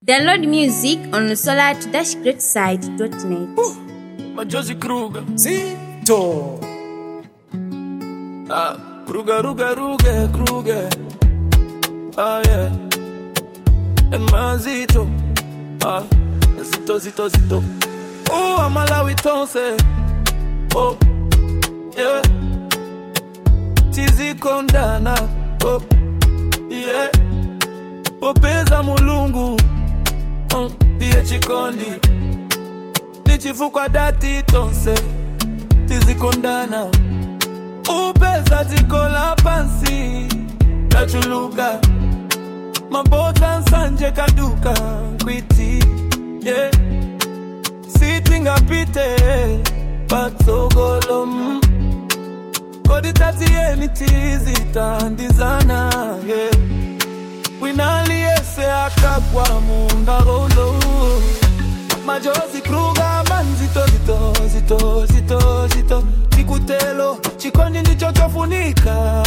Download music on solar-greatside.net. Majozi Kruger. Zito. Ah, Kruger, Ruger, Ruger, Kruger. Ah, yeah. And Mazito. Ah, Zito, Zito, Zito. Oh, I'm Malawi Tonse. Oh, yeah. Tizi Kondana. Oh, yeah. Popeza mulungu. Mm, ndiye chikondi. Nichifukwa dati tonse. Tizikondana. upeza dziko la pansi lachuluka mabota nsanje kaduka kwiti yeah. sitingapite patsogolo mm. kodi tatiyeni tizitandizana yeah. winaliyese akagwa mundarolo majozi kruga manzito zito zito zito zito chikutelo chikondi ndicho chofunika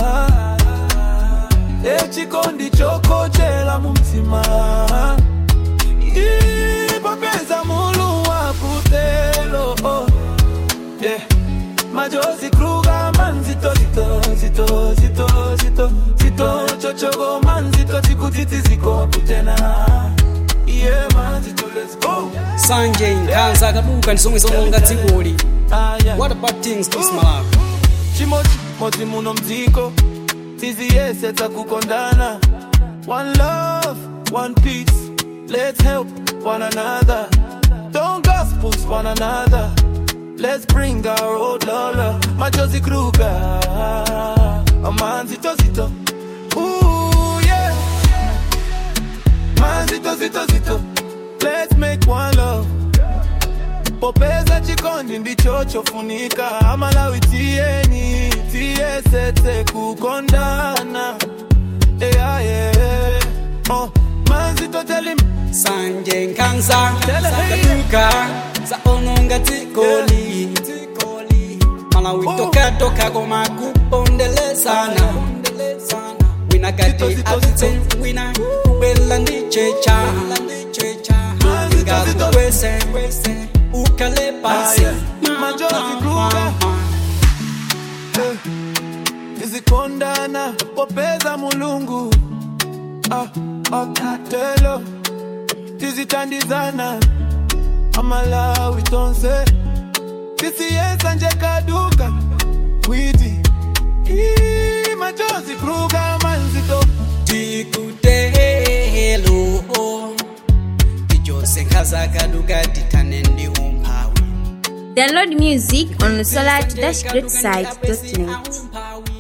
e chikondi chokochela mumtima ipopeza mulu wa kutelo oh. yeah. majozi kruga manzito zito zito zito zito zito chochogo manzito chikutiti ziko kutena yeah, manzito let's go Sanje nkhanza akaduka ndi zomwe zononga dzikoli. ah, yeah. What about things to Malawi? chimodzimodzi muno mdziko tiziyese takukondana one love one peace let's help one another don't gospels one another let's bring our old lola majozi kruga amanzitozito Ooh, yeah. manzitozitozito let's make one love popeza chikondi ndicho chofunika amalawi tiyeni tiyesetse kukondana yeah, yeah. oh, manzitoteli Sanje nkhanza zakaduka zaononga dzikoli. Malawi toka toka koma kupondelezana. Wina kati atse wina kubela ndi checha. Ngakukwese ukale pasi. Majozi Kruger. tizikondana popeza mulungu ah, akutelo tizitandizana amalawi tonse tisiyesa nje kaduka kwiti Ii, majozi kruga manzito tikutelo tijose nkhaza kaduka tithane ndi umphawi Download music on solar-greatside.net.